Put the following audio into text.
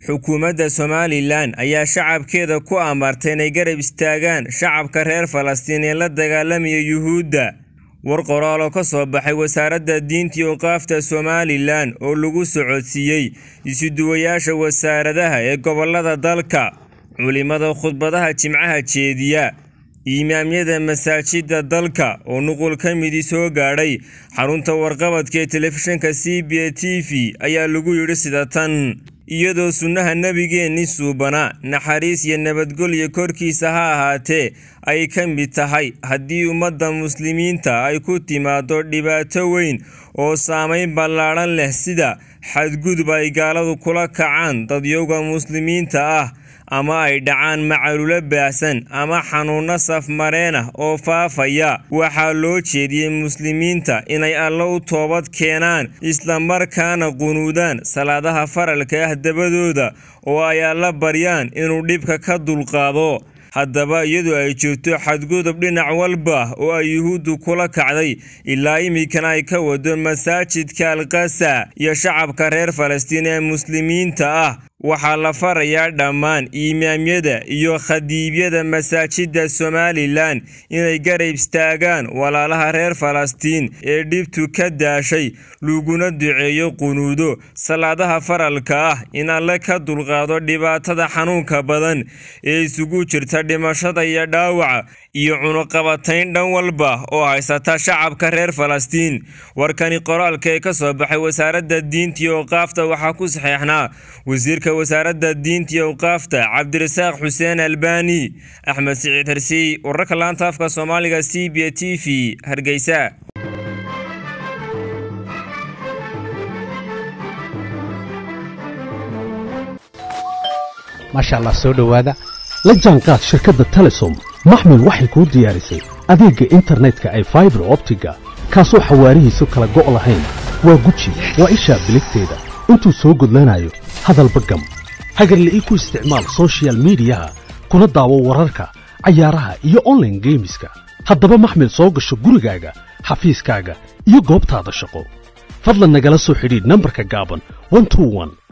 xukuumadda somalilan ayaa shacabkeeda ku amartay inay garab istaagaan shacabka reer falastiin ee la dagaalamaya yuhuudda war qoraal oo ka soo baxay wasaaradda diinta iyo qaafta somalilan oo lagu socodsiiyey isuduwayaasha wasaaradaha ee gobolada dalka culimada khudbadaha jimcaha jeediya imaamyada masaajidda dalka oo nuqul ka midii soo gaadhay xarunta warqabadka ee telefishinka c b a t v ayaa lagu yidhi sida tan iyadoo sunnaha nebigeenni suubana naxariis iyo nabadgelyo korkiisa ha ahaatee ay ka mid tahay haddii ummadda muslimiinta ay ku timaado dhibaato weyn oo saamayn ballaadhan leh sida xadgudub ay gaaladu kula kacaan dadyowga muslimiinta ah ama ay dhacaan macalulo baahsan ama xanuunno safmareen ah oo faafaya waxaa loo jeediyey muslimiinta inay alla u toobad keenaan islamarkaana qunuudaan salaadaha faralka ah dabadooda oo ay alla baryaan inuu dhibka ka dulqaado haddaba iyadoo ay jirto xadgudub dhinac walba oo ay yuhuuddu kula kacday ilaa iminkana ay ka wado masaajidka alkasa iyo shacabka reer falastiin ee muslimiinta ah waxaa la farayaa dhammaan imaamyada iyo khadiibyada masaajidda somalilan inay garab istaagaan walaalaha reer falastiin ee dhibtu ka daashay laguna duceeyo qunuudo salaadaha faralka ah in alle ka dulqaado dhibaatada xanuunka badan ee isugu jirta dhimashada iyo dhaawaca iyo cunuqabatayn dhan walba oo haysata shacabka reer falastiin warkani qoraalka ee ka soo baxay wasaaradda diinta iyo awqaafta waxaa ku saxeexnaa wasiirka wasaaradda diinta iyo awqaafta cabdirasaaq xuseen albani axmed siciid hersiy wararka laanta afka soomaaliga c b t v hargeysa maasha allah soo dhowaada la jaanqaad shirkadda telesom maxmil waxay kuu diyaarisay adeegga internetka ay faibar optiga kaasoo xawaarihiisu kala go' lahayn waa guji waa ishaa biligteeda intuu soo gudlanayo hadalba gam hagarle ii ku isticmaal sochial midiyaha kuna daawo wararka cayaaraha iyo onlaine geemiska haddaba maxmil soo gasho gurigaaga xafiiskaaga iyo goobtaada shaqo fadlan nagala soo xidhiidh nambarka gaaban